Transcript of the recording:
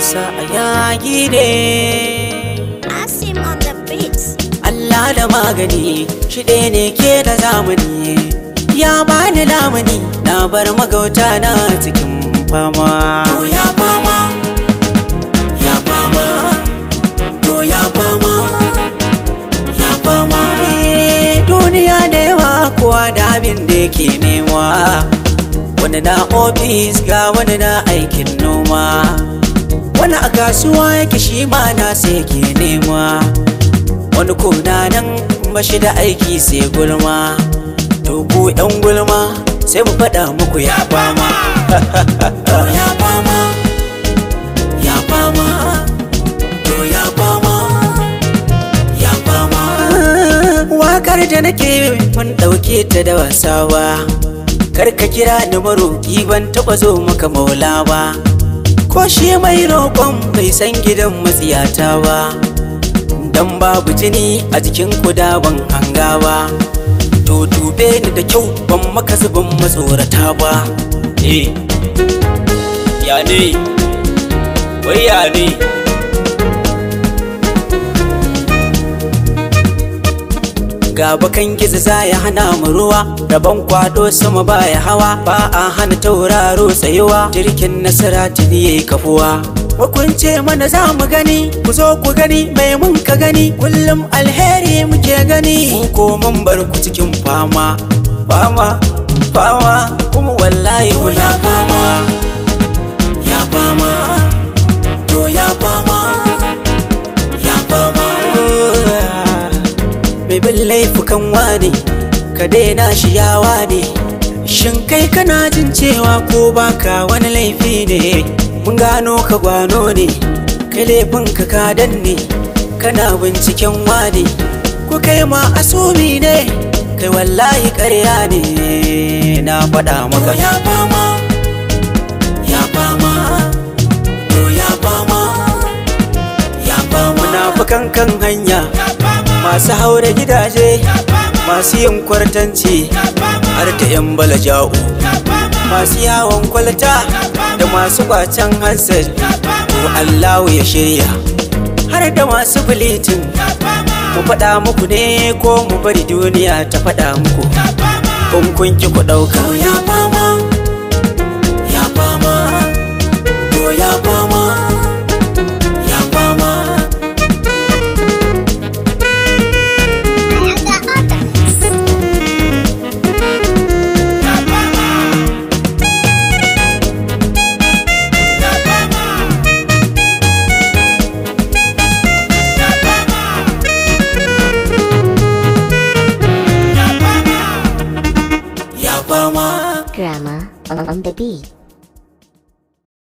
sa a yayi ne Asim on the beats. Allah da magani shi ɗaya ne ke da zamani ya bani lamuni na bar magauta na cikin fama to ya fama ya fama to ya fama ya fama Eh, duniya da yawa kowa da abin da yake nema wani na ofis ga wani na aikin noma wani a kasuwa yake shi ma na sai ke nema wani kuna nan bashi da aiki sai gulma to ku yan gulma sai mu faɗa muku ya fama ya fama ya fama to ya fama ya fama wakar da nake mun ɗauke ta da wasawa kar ka kira ni maroƙi ban taɓa zo maka maula ba ko shi mai roƙon bai san gidan matsiyata ba dan babu jini a jikin kuda ban hanga ba to dube ni da kyau ban maka zubin matsorata ba eh ya ne wai ya ne ga bakan gizo za ya hana mu ruwa rabon kwado sama baya hawa ba a hana tauraro tsayuwa jirgin nasara tuni yayi kafuwa Hukunce mana za mu gani ku zo ku gani mai mun ka gani kullum alheri muke gani mu ko mun bar ku cikin fama fama fama kuma wallahi kuna fama ya fama to ya fama ya fama mai bin laifukan wane ka daina shi yawa ne shin kai kana jin cewa ko baka wani laifi ne mun gano ka gwano ne kai laifin ka ka danne kana binciken wane ko kai ma asumi ne kai wallahi ƙarya ne na faɗa maka ya fama ya fama to ya fama ya fama munafukan kan hanya masu haure gidaje masu yin kwartanci har da 'yan balaja'u masu yawon kwalta da masu kwacen hansar to allahu ya shirya har da masu bilitin mu faɗa muku ne ko mu bari duniya ta faɗa muku kun kun ki ku ɗauka ya fama ya fama to ya fama ya fama ya fama Drama on the beat.